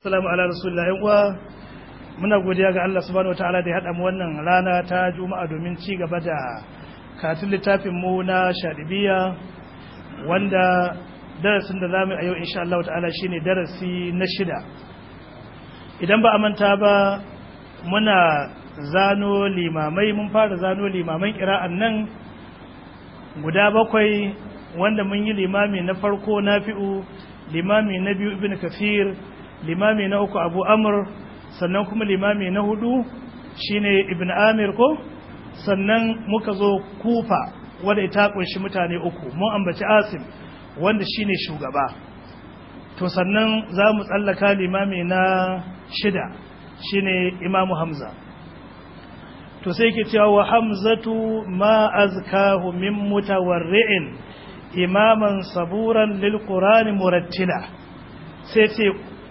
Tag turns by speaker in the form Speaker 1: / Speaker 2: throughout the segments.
Speaker 1: Assalamu ala rasulullah yan uwa muna godiya ga Allah subhanahu wataala da ya haɗa mu wannan rana ta Juma'a domin ci gaba da karatun littafin mu na Shadibiya wanda darasin da zamu yi a yau insha Allah ta'ala shine darasi na shida idan ba a manta ba muna zano limamai mun fara zano limaman kira'an nan guda bakwai wanda mun yi limami na farko nafi'u limami na biyu ibn kafir limami na uku abu amur sannan kuma limami na hudu shine ibn amir ko sannan muka zo kufa wadda ita kunshi mutane uku mun ambaci asim wanda shine shugaba to sannan za mu tsallaka limami na shida shine imamu hamza to sai ke cewa wa hamzatu ma azkahu min mutawarri'in imaman saburan lil qur'ani murattila sai ce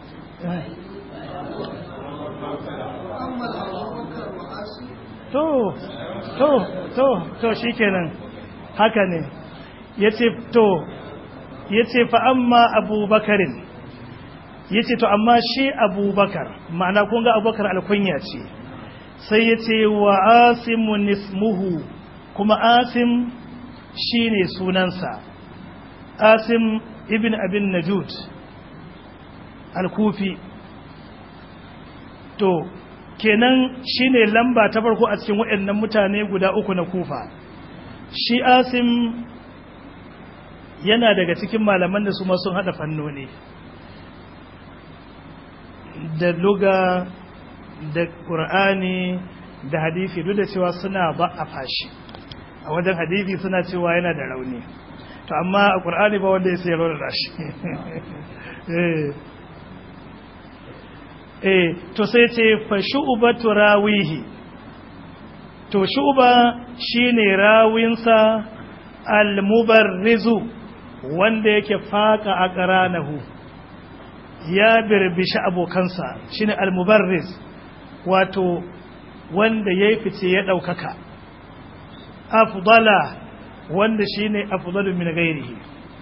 Speaker 1: to to to to shikenan haka ne yace to yace fa amma abubakarin yace to amma shi abubakar ma'ana kun ga abubakar alkunya ce sai yace wa asimun ismuhu kuma asim shine sunansa asim ibn abin najud al-kufi to kenan shine lamba ta farko a cikin waɗannan mutane guda uku na kufa shi asim yana daga cikin malaman da su ma sun hada fannoni da luga da ƙur'ani da hadithi duk da cewa suna ba a fashi a wajen hadithi suna cewa yana da rauni to amma a ƙur'ani ba wanda ya sai raunar shi eh to sai ce fa shu'ba turawihi to shu'ba shine rawinsa al-mubarrizu wanda yake faka a qaranahu ya birbishi abokansa shine al-mubarriz wato wanda yayi fice ya daukaka afdala wanda shine afdalu min ghairihi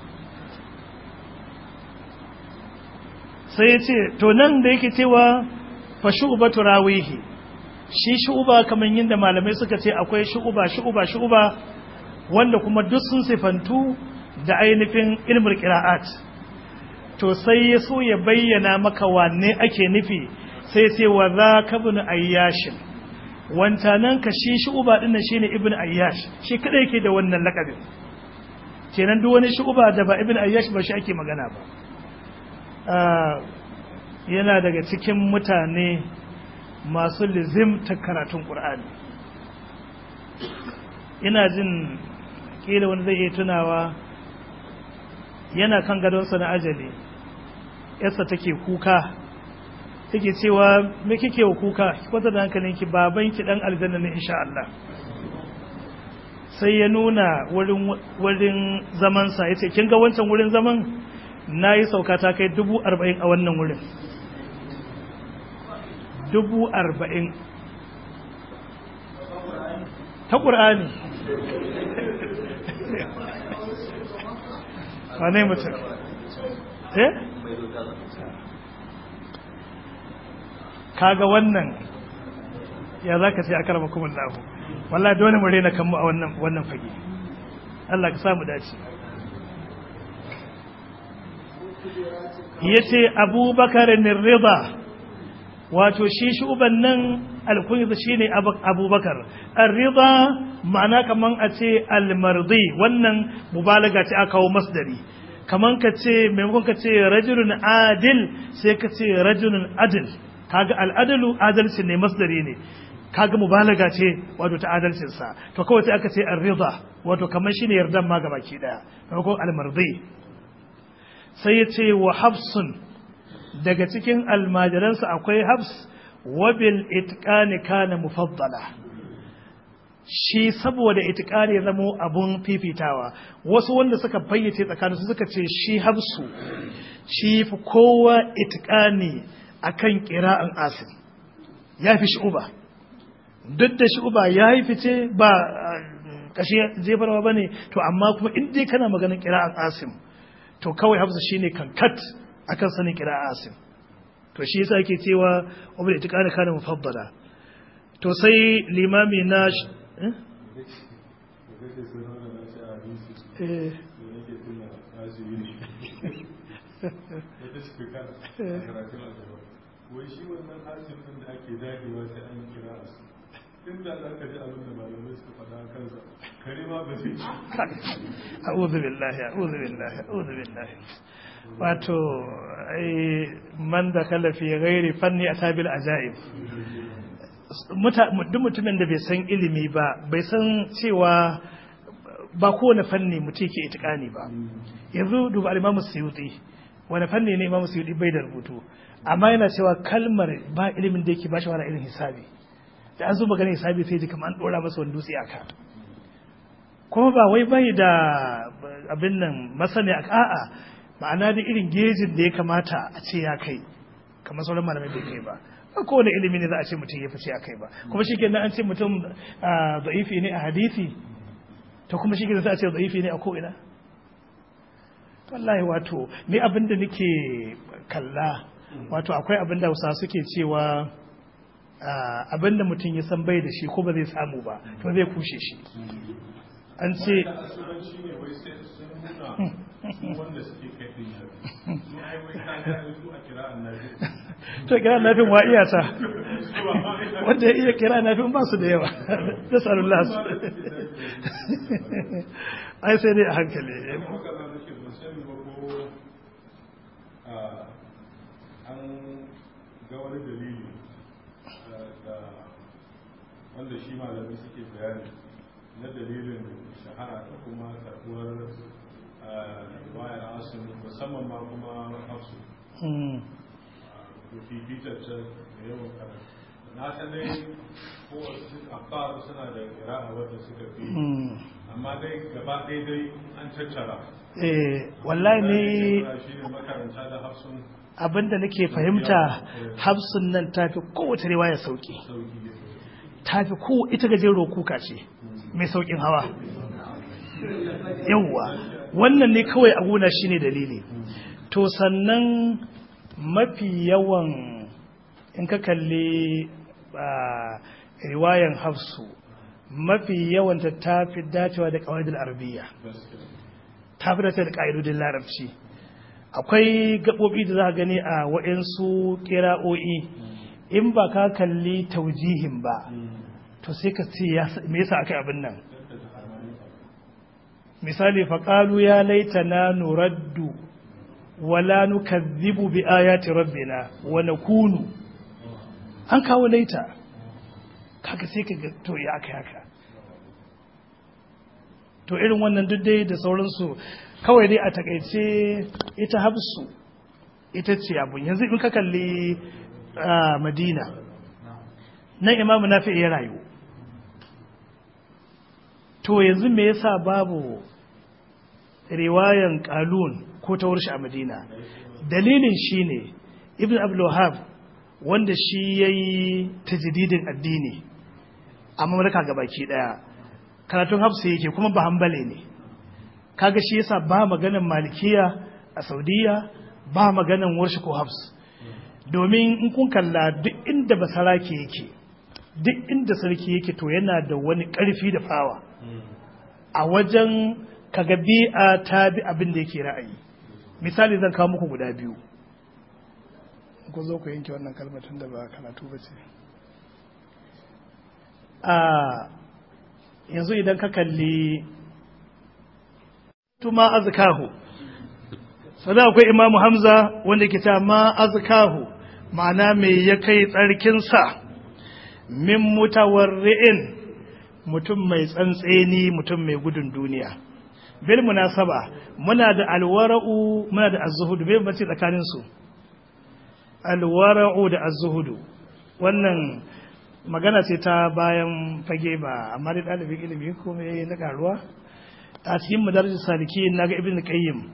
Speaker 1: sai ya ce to nan da yake cewa fa shu'ba turawihi shi shu'ba kamar yadda malamai suka ce akwai shu'ba shu'ba shu'ba wanda kuma duk sun sifantu da ainihin ilmul qira'at to sai ya so ya bayyana maka wanne ake nufi sai ce wa za ka bin ayyashin wancanan ka shi shu'ba din shine ibn ayyash shi kada yake da wannan lakabin kenan duk wani shu'ba da ba ibn ayyash ba shi ake magana ba yana daga cikin mutane masu lizimta karatun ƙur'ani ina jin ƙila wani zai iya tunawa yana kan gadonsa na ajali yarsa take kuka take cewa me kike wa kuka kwata da hankalinki babanki dan aljanna ne insha Allah sai ya nuna wurin zamansa ya ce kin ga wancan wurin zaman na yi sauka ta kai dubu arba'in a wannan wurin dubu arba'in ta ƙur'ani wane mutum eh kaga wannan ya za ka sai aka rama kuma lahu wallah dole mu rena kanmu a wannan fage Allah ka samu dace ya ce abubakar rida wato shi shuban nan alkunyarsa shi ne abubakar rida ma'ana kaman a ce almardi wannan mubalaga ce aka kawo masdari kaman ka ce maimakon ka ce rajulun adil sai ka ce rajulun adil kaga al'adalu adalci ne masdari ne kaga mubalaga ce wato ta adalcinsa to kawai sai aka ce rida wato kaman shi ne yardan ma gabaki daya maimakon almardi sai ya ce wa hafsun daga cikin almajiransa akwai hafs wabil itqani kana mufaddala shi saboda itqani ya zamo abun fifitawa wasu wanda suka fayyace tsakanin su suka ce shi hafsu shi fi kowa itqani akan qira'an asim ya fi shuba duk da shuba ya yi fice ba kashi jefarwa bane to amma kuma in dai kana maganin qira'an asim to kawai hafsa shine kankat akan sanin kira asim to shi yasa ake cewa wabda itiqani kana mufaddala to sai limami na eh
Speaker 2: wai shi wannan hasim din da ake dagewa sai an kira su inda za ka ji abin da malamai suka faɗa kansa kare ma ba zai
Speaker 1: a'udhu billahi a'udhu billahi a'udhu billahi wato ai man da kala fi ghairi fanni atabil ajaib duk mutumin da bai san ilimi ba bai san cewa ba kowane fanni mutum ke itikani ba yanzu duba al-imamu suyuti wani fanni ne imamu suyuti bai da rubutu amma yana cewa kalmar ba ilimin da yake ba shi wani irin hisabi da an zo magana hisabi sai ji kamar an dora masa wani dutse aka kuma ba wai bai da abin nan masani a a'a ma'ana da irin gejin da ya kamata a ce ya kai kamar sauran malamai bai kai ba ba kowane ilimi ne za a ce mutum ya fice a kai ba kuma shi kenan an ce mutum da'ifi ne a hadisi to kuma shi kenan za a ce da'ifi ne a ko'ina wallahi wato ni abin da nake kalla wato akwai abin da hausa suke cewa abin da mutum ya san bai da shi ko ba zai samu ba to zai kushe shi an ce
Speaker 2: wanda suke kai din yabi ni ai wai ka ga su a kira annabi
Speaker 1: to kira nafin wa iya ta wanda ya iya kira nafin ba su da yawa da salullah su ai sai dai a hankali
Speaker 2: haka za nake ban sani ba ko an ga wani dalili da wanda shi malamai suke bayani na dalilin shahara da kuma karbuwar wayar asin musamman ma kuma hafsu fifitar can da yawan karatu na san dai kowace afar suna da kira'a wadda suka fi amma dai gaba ɗaya dai an tattara
Speaker 1: eh wallahi ne
Speaker 2: shi ne makaranta da hafsun
Speaker 1: abinda nake fahimta hafsun nan tafi kowace riwaya sauki
Speaker 2: sauki
Speaker 1: tafi ko ita gajero kuka ce mai saukin hawa yawwa wannan ne kawai a gona shine dalili to sannan mafi yawan in ka kalli riwayan hafsu mafi yawan ta tafi dacewa da qawaidul arabiyya tafi dacewa da ƙa'idodin larabci akwai gaɓoɓi da za ka gani a waɗansu ƙira'o'i in ba ka kalli taujihin ba to sai ka ce me yasa aka abin nan misali faƙalu ya laita na nuraddu wala nukazzibu bi ayati rabbina wa nakunu an kawo laita kaga sai ka to ya aka haka to irin wannan duk dai da sauransu kawai dai a takaice ita hafsu ita ce abun yanzu in ka kalli madina nan imamu na ya rayu to yanzu me yasa babu riwayan kalun ko ta warshi a madina dalilin shine ibn abdulwahab wanda shi ya yi tajididin addini a mamlaka gabaki daya karatun hafsa yake kuma ba hambale ne kaga shi yasa ba maganan malikiya a saudiya ba maganan warshi ko hafs domin in kun kalla duk inda basarake yake duk inda sarki yake to yana da wani karfi da fawa a wajen kaga bi'a ta bi abin da yake ra'ayi misali zan kawo muku guda biyu ku zo ku yanke wannan kalmar tun da ba karatu ba ce a yanzu idan ka kalli tuma azkahu sada akwai imamu hamza wanda ke ta ma azkahu ma'ana mai ya kai tsarkinsa min mutawarri'in mutum mai tsantseni mutum mai gudun duniya bil munasaba muna da alwara'u muna da az-zuhud bai bace tsakanin su alwara'u da az-zuhud wannan magana ce ta bayan fage ba amma dai dalibin ilimi ko me na karuwa a cikin madarajin saliki naga ibnu qayyim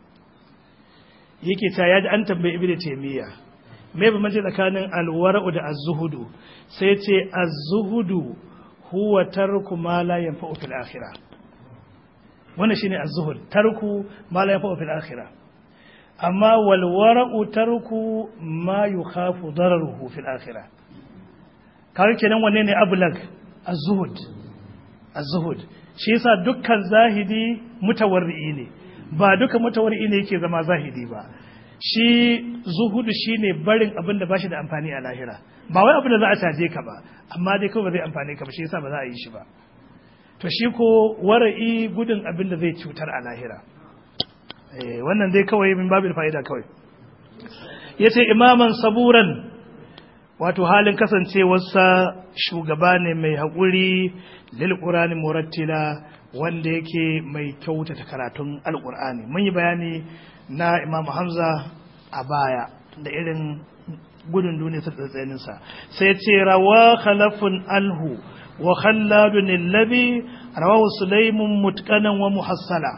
Speaker 1: yake ta yaji an tambaye ibnu taymiya me ba mace tsakanin alwara'u da az-zuhud sai ce az-zuhud huwa tarku ma la yanfa'u fil akhirah wannan shine az-zuhud tarku ma la yanfa'u fil akhirah amma walwara'u tarku ma yukhafu dararuhu fil akhirah kawai kenan wanne ne ablag az-zuhud az-zuhud shi yasa dukkan zahidi mutawarri'i ne ba duka mutawarri'i ne yake zama zahidi ba shi zuhudu shine barin abin da bashi da amfani a lahira ba wai abin da za a caje ka ba amma dai kawai ba zai amfani ka ba shi yasa ba za a yi shi ba to shi ko wara'i gudun abin da zai cutar a lahira wannan dai kawai min babin fa'ida kawai yace imaman saburan wato halin kasancewarsa shugaba ne mai haƙuri lil qur'ani murattila wanda yake mai kyautata karatun alqur'ani mun yi bayani na imamu hamza a baya da irin gudun duniya ta tsatsaninsa sai ce rawa khalafun alhu wa khalladun allabi rawahu sulaimun mutqanan wa muhassala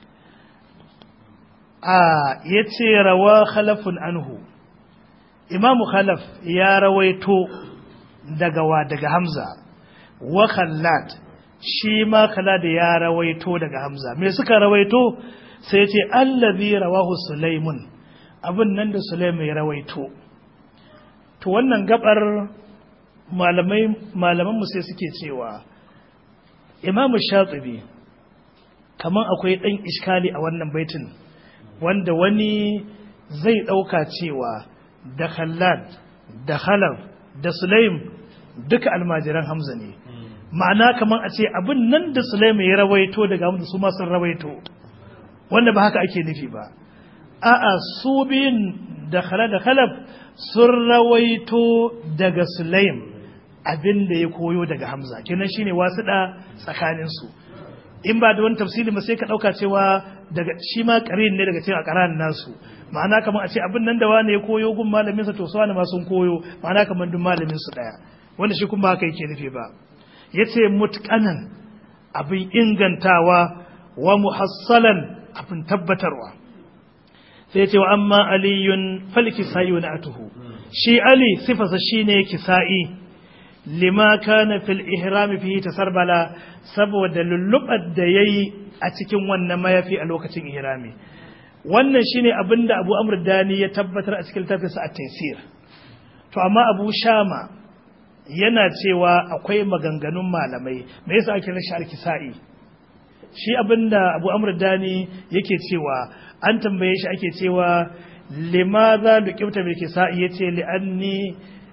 Speaker 1: a yace rawa khalafun anhu imamu khalaf ya rawaito daga wa daga hamza wa khallad shi ma khallad ya rawaito daga hamza me suka rawaito sai ce allazi rawahu sulaimun abin nan da sulaimun ya rawaito to wannan gabar malamai malaman mu sai suke cewa imamu shatibi kaman akwai dan iskali a wannan baitin wanda wani zai dauka cewa da khallad da khalaf da sulaim duka almajiran hamza ne ma'ana kaman a ce abin nan da sulaim ya rawaito daga hamza su ma sun rawaito wanda ba haka ake nufi ba a'a su biyun da khala da khalaf sun rawaito daga sulaim abin da ya koyo daga hamza kenan shine wasuɗa tsakanin su in ba da wani tafsiri ba sai ka ɗauka cewa daga shi ma ƙarin ne daga cikin ƙaran nasu ma'ana kamar a ce abin nan da wani ya koyo gun malamin sa to su wani ma sun koyo ma'ana kamar duk malamin su ɗaya wanda shi kuma haka yake nufi ba yace mutqanan abin ingantawa wa muhassalan abin tabbatarwa sai ce wa amma aliyun falkisa'i wa na'atuhu shi ali sifasa shine kisa'i lima kana fil ihrami fihi tasarbala saboda lullubar da yayi a cikin wannan mayafi a lokacin ihrami wannan shine abinda Abu Amr Dani ya tabbatar a cikin tafsirsa at-Taysir to amma Abu Shama yana cewa akwai maganganun malamai me yasa ake rashin al-kisa'i shi abinda abu amur dani yake cewa an tambaye shi ake cewa limaza luqibta bil kisa'i yace li anni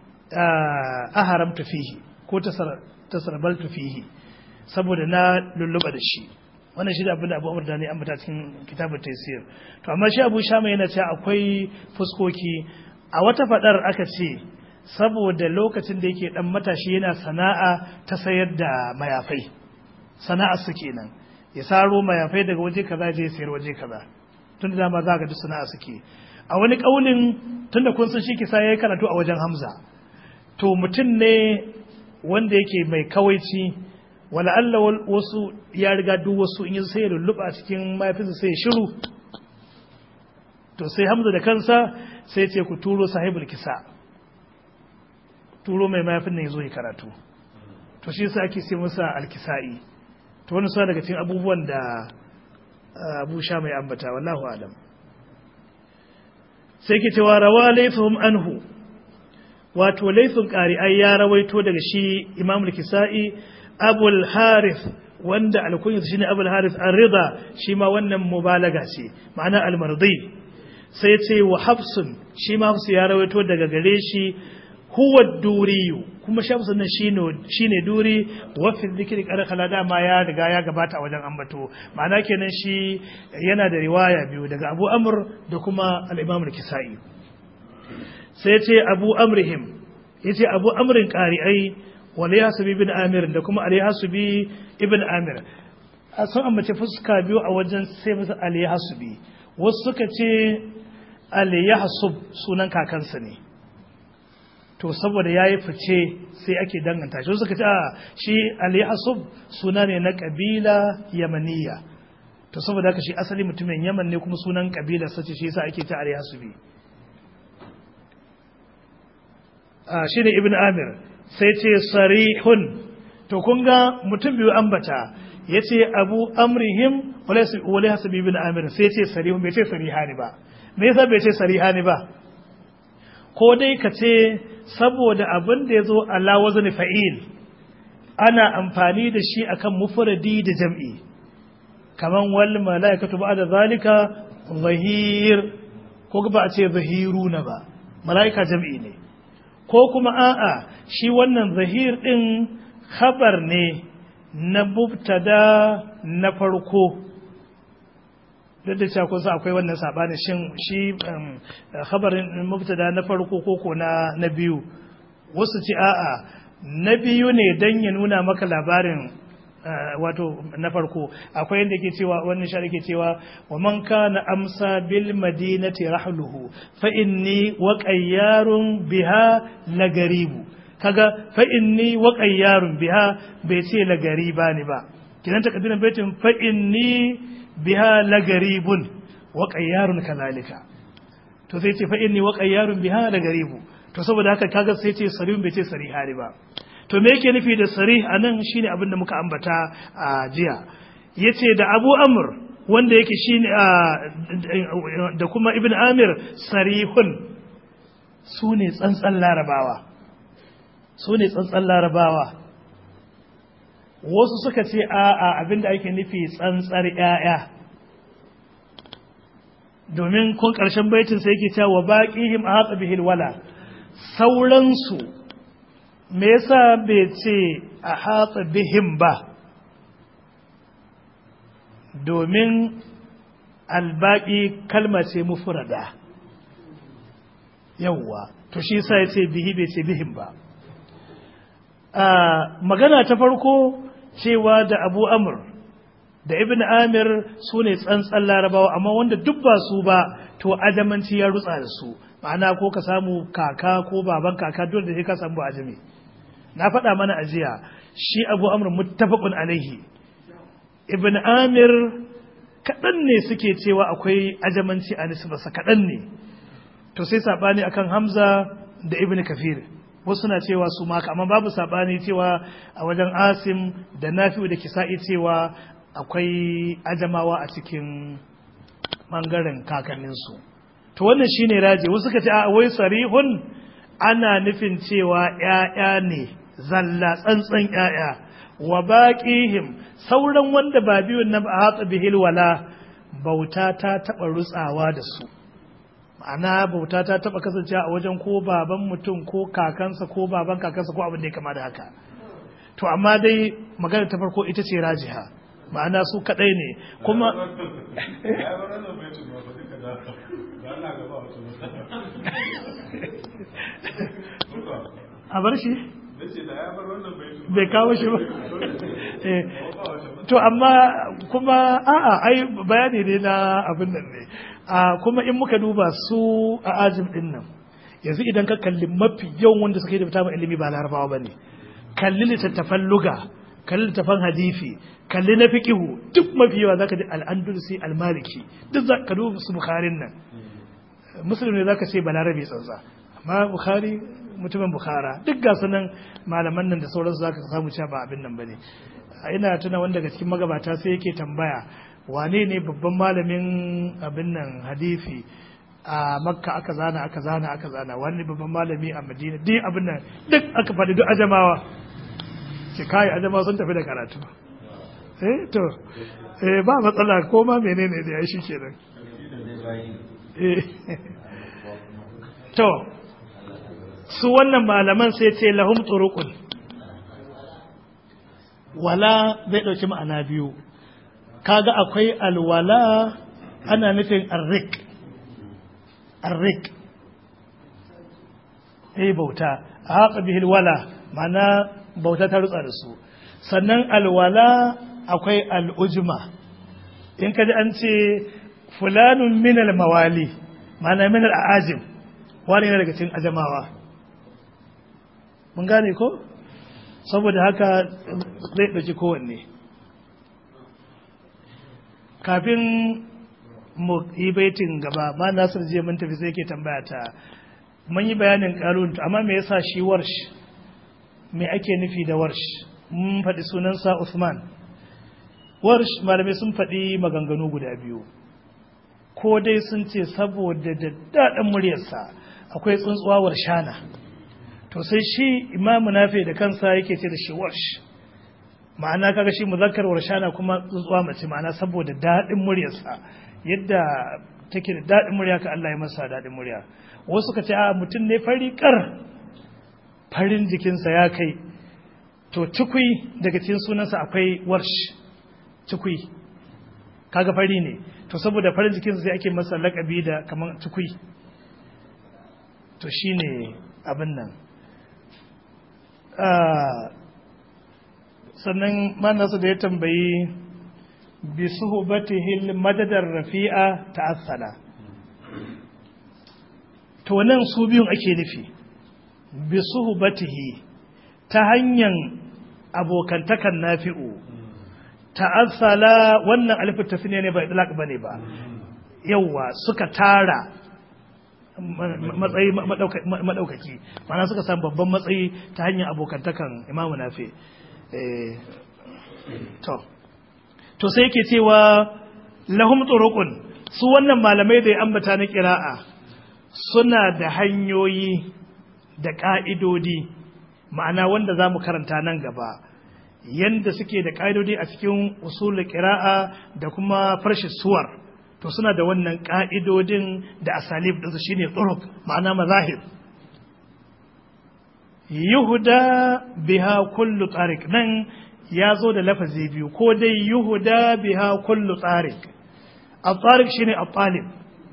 Speaker 1: aharamtu fihi ko tasarbaltu fihi saboda na lulluba da shi wannan shi da abinda abu amur dani an bata cikin kitabun taysir to amma shi abu shama yana cewa akwai fuskoki a wata fadar aka ce saboda lokacin da yake dan matashi yana sana'a ta sayar da mayafai sana'ar su kenan ya saro mayafai daga waje kaza je sayar waje kaza tun da dama za ga duk sana'a suke a wani kaulin tun da kun san shi kisa yayi karatu a wajen Hamza to mutum ne wanda yake mai kawaici wala Allah wasu ya riga duk wasu in yi sai ya lulluɓa cikin mayafinsa sai ya shiru to sai Hamza da kansa sai ce ku turo sahibul kisa turo mai mayafin nan ya zo ya karatu to shi yasa ake sai masa alkisa'i to wani suna daga cikin abubuwan da abu sha mai ambata wallahu alam sai ke cewa rawa laifin anhu wato laifin ƙari'ai ya rawaito daga shi imam kisa'i abul harith wanda alkunyar shi ne abul harith an rida shi ma wannan mubalaga ce ma'ana almardi sai ce wa hafsun shi ma hafsu ya rawaito daga gare shi huwa duriyu kuma shamsu nan shine duri wafin zikiri karkala dama ya riga ya gabata a wajen ambato ma'ana kenan shi yana da riwaya biyu daga abu amr da kuma al-imam al-kisai sai ce abu amrihim yace abu amrin qari'ai wal yasbi ibn amir da kuma al yasbi ibn amir sun ambace fuska biyu a wajen sai musu al yasbi wasu suka ce al yahsub sunan kakansa ne to saboda ya yi fice sai ake danganta shi suka ce a shi ali asub suna ne na kabila yamaniya to saboda haka shi asali mutumin yaman ne kuma sunan kabila sace shi yasa ake ta ali asubi a shi ne ibn amir sai ce sarihun to kun ga mutum biyu ambata ya ce abu amrihim wale hasabi ibn amir sai ce sarihun bai ce sarihani ba me yasa bai ce sarihani ba ko dai ka ce saboda abin da ya zo ala wazni fa'il ana amfani da shi akan mufradi da jam'i kaman wal malaikatu ba'da zalika zahir ko ba a ce zahiruna ba malaika jam'i ne ko kuma a'a shi wannan zahir din khabar ne na mubtada na farko duk da cewa kusa akwai wannan sabanin shin shi khabarin mubtada na farko ko ko na na biyu wasu ce a'a na biyu ne dan ya nuna maka labarin wato na farko akwai yadda ke cewa wannan shari'a ke cewa wa man kana amsa bil madinati rahluhu fa inni wa qayyarun biha lagaribu kaga fa inni wa qayyarun biha bai ce lagariba ne ba kidan takaddirin baitin fa inni biha lagaribun wa qayyarun kalalika to sai ce fa inni wa qayyarun biha lagaribu to saboda haka kaga sai ce sarihun bai ce sarihari ba to me yake nufi da sarih anan shine abin da muka ambata a jiya yace da Abu Amr wanda yake shine da kuma Ibn Amir sarihun su ne tsantsan larabawa su ne tsantsan larabawa wasu suka ce a'a abinda ake nufi tsantsar ‘ya'ya domin kun ƙarshen baitin sai yake cewa baƙihim a hatsa bihil wala sauransu me yasa bai ce a hatsa bihim ba domin albaƙi kalma ce mufurada yawwa to shi sa ya ce bihi bai ce bihim ba magana ta farko cewa da abu amur da ibn amir su ne tsantsan larabawa amma wanda duk ba su ba to adamanci ya rutsa da su ma'ana ko ka samu kaka ko baban kaka dole da ka samu ajami na faɗa mana ajiya shi abu amur muttafaqun alaihi ibn amir kaɗan ne suke cewa akwai ajamanci a nisbarsa kaɗan ne to sai saɓani akan hamza da ibn kafir wasu na cewa su maka amma babu sabani cewa a wajen asim da nafi'u da kisa'i cewa akwai ajamawa a cikin bangaren kakanninsu to wannan shine raji wasu ka ce a wai sarihun ana nufin cewa ‘ya'ya ne zalla tsantsan ‘ya'ya wa baƙihim sauran wanda ba biyun na ba hatsa bihil wala bauta ta taɓa rutsawa da su ma'ana bauta ta taba kasancewa a wajen ko baban mutum ko kakansa ko baban kakansa ko abin da ya kama da haka to amma dai magana ta farko ita ce rajiha ma'ana su kadai ne kuma a bar shi bai kawo shi ba to amma kuma a'a ai bayani ne na abin nan ne a kuma in muka duba su a ajin din nan yanzu idan ka kalli mafi yawan wanda suka yi da fita ilimi ba larabawa ba ne kalli littattafan luga kalli littattafan hadisi kalli na fiqihu duk mafi yawa zaka ji al-andalusi al-maliki duk zaka duba su bukharin nan muslim ne zaka ce balarabe tsantsa amma bukhari mutumin bukhara duk ga sunan malaman nan da sauransu zaka samu cewa ba abin nan bane ina tuna wanda daga cikin magabata sai yake tambaya wane ne babban malamin abin nan hadisi a makka aka zana aka zana aka zana wani babban malami a madina duk abin nan duk aka faɗi duk ajamawa ce kai ajamawa sun tafi da karatu eh to eh ba matsala ko ma menene da ya shi kenan eh to su wannan malaman sai ce lahum turuqun wala zai ɗauki ma'ana biyu kaga akwai alwala ana nufin arrik arrik eh bauta a haƙa bihil wala mana bauta ta rutsa da su sannan alwala akwai al'ujma in kaji an ce fulanun minal mawali mana minal a'ajim wani yana daga cikin ajamawa mun gane ko saboda haka zai ɗauki kowanne kafin mu yi baitin gaba ma nasir jiya mun tafi sai ke tambaya ta mun yi bayanin ƙarun amma me yasa shi warsh me ake nufi da warsh mun faɗi sunansa Usman warsh malamai sun faɗi maganganu guda biyu ko dai sun ce saboda da daɗin muryarsa akwai tsuntsuwar shana to sai shi imamu nafi da kansa yake ce da shi warsh ma'ana kaga shi muzakkar warshana kuma tsuntsuwa mace ma'ana saboda daɗin muryarsa yadda take da daɗin murya ka Allah ya masa daɗin murya wasu ka ce a mutum ne fari kar farin jikinsa ya kai to cikui daga cikin sunansa akwai warsh cikui kaga fari ne to saboda farin jikinsa sai ake masa lakabi da kamar cikui to shine abin nan sannan manasa da ya tambayi bi suhbatihil madadar rafi'a ta'assala to nan su biyun ake nufi bi suhbatihi ta hanyar abokantakan nafi'u ta'assala wannan alifin tasniya ne ba idlaq bane ba yawa suka tara matsayi madaukaki mana suka samu babban matsayi ta hanyar abokantakan imamu nafi to to sai yake cewa lahum turuqun su wannan malamai da ya ambata na kira'a suna da hanyoyi da ka'idodi ma'ana wanda za mu karanta nan gaba yanda suke da ka'idodi a cikin usul kira'a da kuma farshi suwar to suna da wannan ka'idodin da asalib ɗinsu shine turuk ma'ana mazahib yuhuda biha kullu tsarik nan ya zo da lafazi biyu ko dai yuhuda biha kullu tsarik a tsarik shine a talib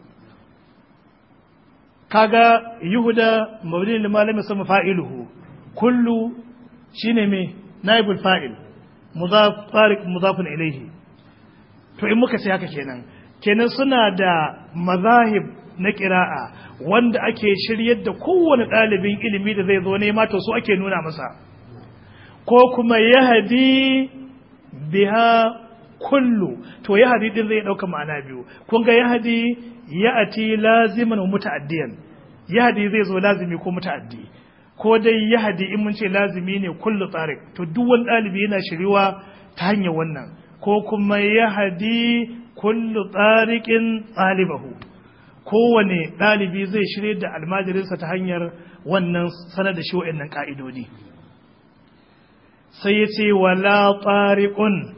Speaker 1: kaga yuhuda mabudin da malami sama fa'iluhu kullu shine me naibul fa'il mudaf tsarik mudafun ilaihi to in muka ce haka kenan kenan suna da mazahib na kira'a wanda ake shiryar da kowane ɗalibin ilimi da zai zo nema to su ake nuna masa ko kuma yahadi biha kullu to yahadi din zai ɗauka ma'ana biyu kun ga yahadi ya'ati laziman wa muta'addiyan yahadi zai zo lazimi ko muta'addi ko dai yahadi in mun ce lazimi ne kullu tsarik to duk wani ɗalibi yana shiriwa ta hanyar wannan ko kuma yahadi kullu tsarikin ɗalibahu kowane ɗalibi zai shirya da almajirinsa ta hanyar wannan sanar da shi wa'annan ƙa'idodi sai ya ce wala tsariƙun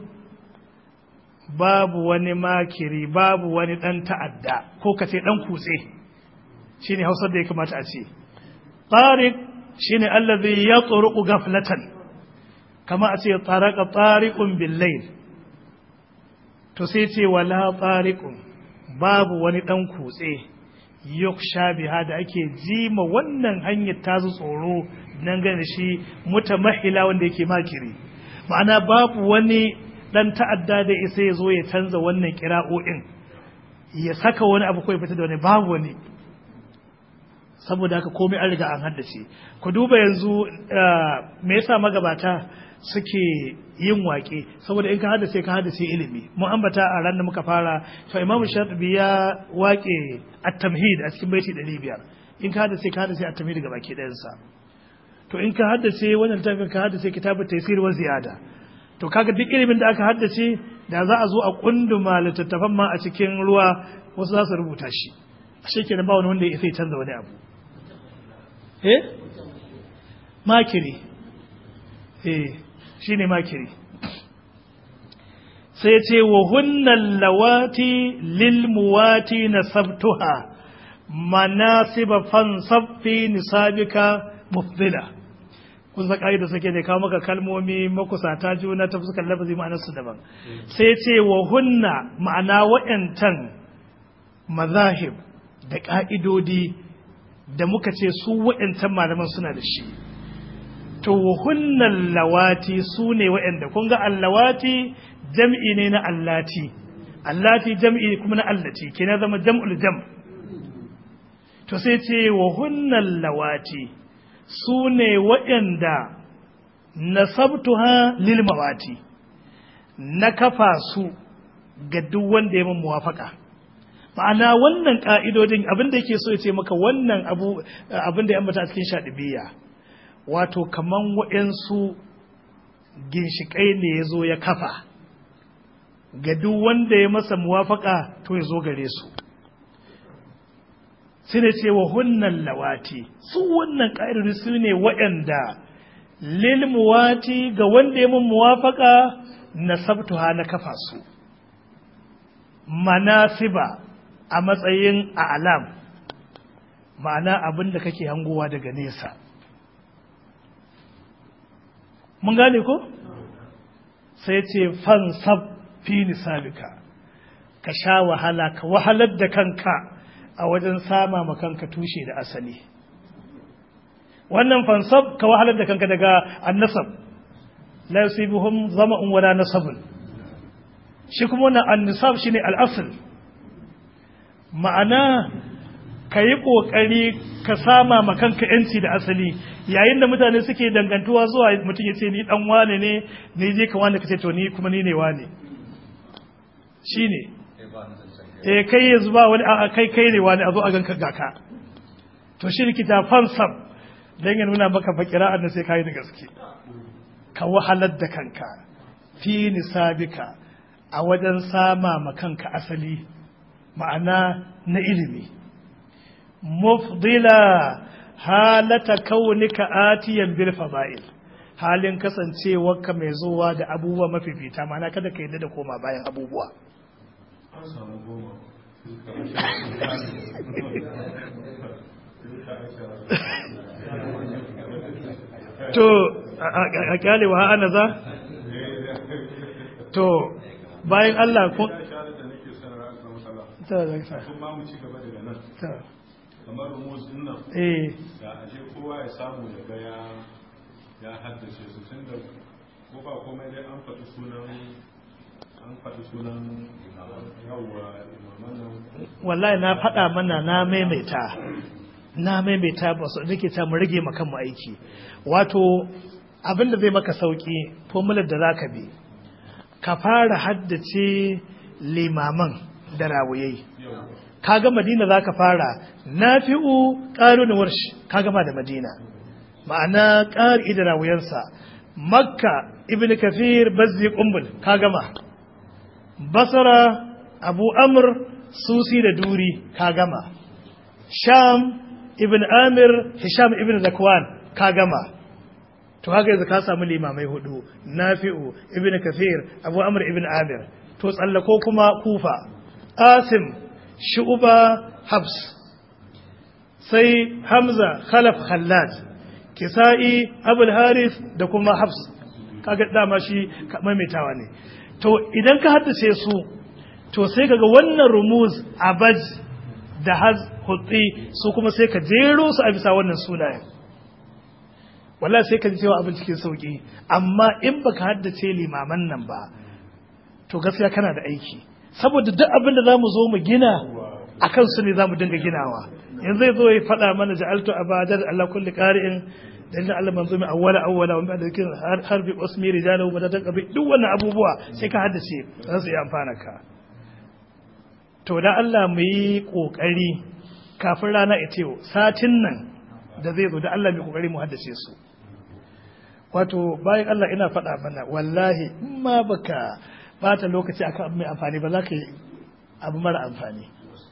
Speaker 1: babu wani makiri babu wani ɗan ta'adda ko ka ce ɗan kutse shi ne hausar da ya kamata a ce tsarik shi ne allazi ya tsoruku gaflatan kama a ce tsaraka tsarikun billail to sai ce wala tsarikun babu wani ɗan kutse yuk biha da ake jima wannan hanyar tazu tsoro nan gane shi mutamahila wanda yake makiri ma'ana babu wani ɗan ta'adda da isa ya zo ya canza wannan kira'o'in ya saka wani abu ko ya fita da wani babu wani saboda haka komai an riga an haddace ku duba yanzu me yasa magabata suke yin waƙe saboda in ka haddace ka haddace ilimi mun ambata a ran da muka fara to imam shatibi ya waƙe at-tamhid a cikin baiti 500 in ka haddace ka haddace at-tamhid ga baki ɗayan sa to in ka haddace wannan littafin ka haddace kitabut taysir wa ziyada to kaga duk ilimin da aka haddace da za a zo a kunduma littattafan ma a cikin ruwa wasu za su rubuta shi ashe kenan ba wani wanda ya sai canza wani abu eh makiri eh shi ne makiri sai ce wa hunnan lawati lilmuwati na sabtuha manasiba fansaffi nisabika mufdila kun san da suke ne kawo maka kalmomi makusata juna ta fuskar lafazi ma'anarsu daban sai ce wa hunna ma'ana wa'yantan mazahib da ƙa'idodi da muka ce su wa'yantan malaman suna da shi to hunnan lawati su ne wa'yanda kun ga allawati jam'i ne na allati allati jam'i kuma na allati ke na zama jam'ul jam to sai ce wa hunnan lawati su ne wa'yanda nasabtuha lil mawati na kafa su ga duk wanda ya min muwafaka ma'ana wannan ka'idodin abin da yake so ya ce maka wannan abu abin da ya ambata a cikin shaɗibiyya wato kaman waɗansu ginshiƙai ne ya zo ya kafa ga duk wanda ya masa muwafaka to ya zo gare su sai da ce wa hunnan lawati su wannan ƙa'idodi su ne waɗanda lil muwati ga wanda ya mun muwafaka nasabtuha na kafa su manasiba a matsayin a'lam ma'ana abin da kake hangowa daga nesa mun gane ko sai ce fansab fi nisabika ka sha wahala ka wahalar da kanka a wajen sama ma kanka tushe da asali wannan fansab ka wahalar da kanka daga annasab la yusibuhum zama'un wala nasabun shi kuma wannan annisab shine al-asl ma'ana ka yi ƙoƙari ka sama ma kanka yanci da asali yayin da mutane suke dangantuwa zuwa mutum ya ce ni dan wane ne ni je ka wane ka ce to ni kuma ni ne wane shine eh kai yanzu ba wani a kai kai ne wani a zo a ganka ga ka to shi likita fansab dan ya nuna maka fakira da sai kai da gaske ka wahalar da kanka fi nisabika a wajen sama ma kanka asali ma'ana na ilimi mufdila halata kaunika atiyan bil fada'il halin kasancewarka mai zuwa da abubuwa mafifita ma'ana kada ka yadda da koma bayan abubuwa
Speaker 2: an samu goma
Speaker 1: to a kyale wa ana za to bayan Allah ko
Speaker 2: ya shahada da nake son ra'a ga matsala
Speaker 1: ta zai sa
Speaker 2: kun ma mu ci gaba daga nan
Speaker 1: ta
Speaker 2: kamar rumus din nan
Speaker 1: eh
Speaker 2: da ashe kowa ya samu ya ga ya ya haddace su tun da ko ba komai dai an faɗi sunan an faɗi sunan yawwa imaman nan
Speaker 1: wallahi na faɗa mana na maimaita na maimaita ba su nake ta mu rage maka mu aiki wato abin da zai maka sauki formular da zaka bi ka fara haddace limaman da rawuyai kaga madina zaka fara nafi'u qarun warsh ka gama da madina ma'ana qari da rawuyansa makka ibn kafir bazzi umbul ka gama basra abu amr susi da duri ka gama sham ibn amir hisham ibn zakwan ka gama to haka yanzu ka samu limamai hudu nafi'u ibn kafir abu amr ibn amir to tsallako kuma kufa asim shu'ba habs sai hamza khalaf khallad kisa'i abul haris da kuma habs kaga dama shi maimaitawa ne to idan ka haddace su to sai kaga wannan rumuz abaj da haz hutsi su kuma sai ka jero su a bisa wannan sunayen wallahi sai ka ji cewa abin cikin sauki amma in baka haddace limaman nan ba to gaskiya kana da aiki saboda duk abin da zamu zo mu gina akan su ne zamu dinga ginawa yanzu zai zo ya faɗa mana ja'altu abadar Allah kulli qari'in dalilin Allah manzo mai awwala awwala wa ba'da zikin har bi usmi rijalu wa tatan qabi duk wannan abubuwa sai ka haddace za su yi amfana ka to da Allah mu yi kokari kafin rana ita yau satin nan da zai zo da Allah mai kokari mu haddace su wato bayan Allah ina faɗa mana wallahi in ma baka bata lokaci akan abu mai amfani ba za ka yi abu mara amfani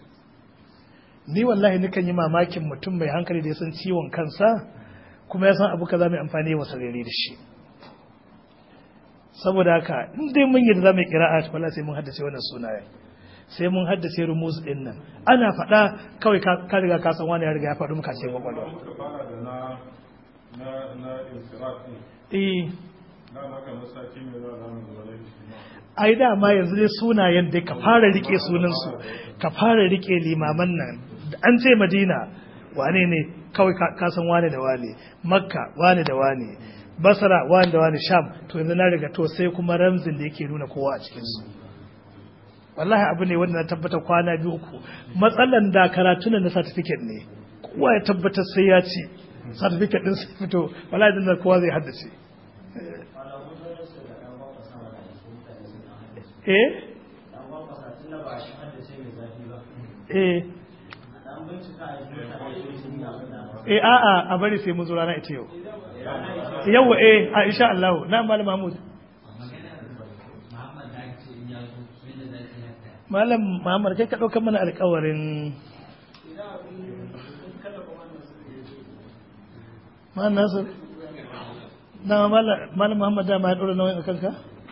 Speaker 1: ni wallahi nikan yi mamakin mutum mai hankali da ya san ciwon kansa kuma ya san abu kaza mai amfani wa sarari da shi saboda haka in dai mun yi da za mu yi kira'a wala sai mun haddace wannan sunayen sai mun haddace rumuz din nan ana faɗa kawai ka riga ka san wani ya riga ya faɗi muka ce kwakwalwa
Speaker 2: muka fara da na na na insirat din
Speaker 1: eh
Speaker 2: na maka masaki mai za a mu zuwa shi ma
Speaker 1: ai dama yanzu dai sunayen dai ka fara rike sunansu ka fara rike limaman nan an ce madina wane ne kawai ka- ka san wane da wane makka wane da wane basra wane da wane sham to yanzu na riga to sai kuma ramzin da yake nuna kowa a cikinsu wallahi abu ne wanda na tabbatar kwana biyu uku matsalan da karatunan na certificate ne kowa ya tabbatar sai ya ci certificate din sai fito wallahi din da kowa zai haddace eh eh eh a'a a bari sai mun zo rana ita yau yawa eh a insha Allah na malam Mahmud malam Muhammad kai ka ɗaukar mana alƙawarin ma nasir na malam muhammad dama ya ɗora nauyin a kanka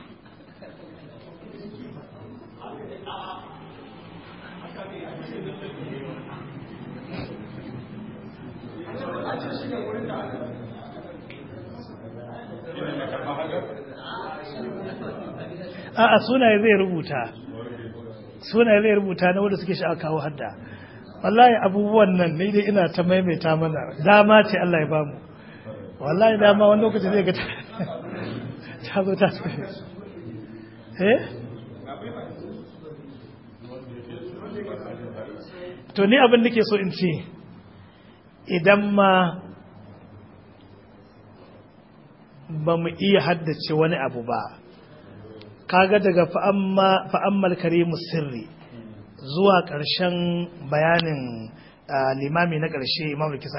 Speaker 1: a'a sunaye zai rubuta sunaye zai rubuta na wanda suke sha'a kawo hadda wallahi abubuwan nan ne dai ina ta maimaita mana dama ce Allah ya bamu wallahi dama wani lokaci zai ga ta zo ta eh to ni abin da ke so in ce idan ma ba mu iya haddace wani abu ba kaga daga fa'ammal karimu sirri zuwa ƙarshen bayanin limami na ƙarshe imam kisa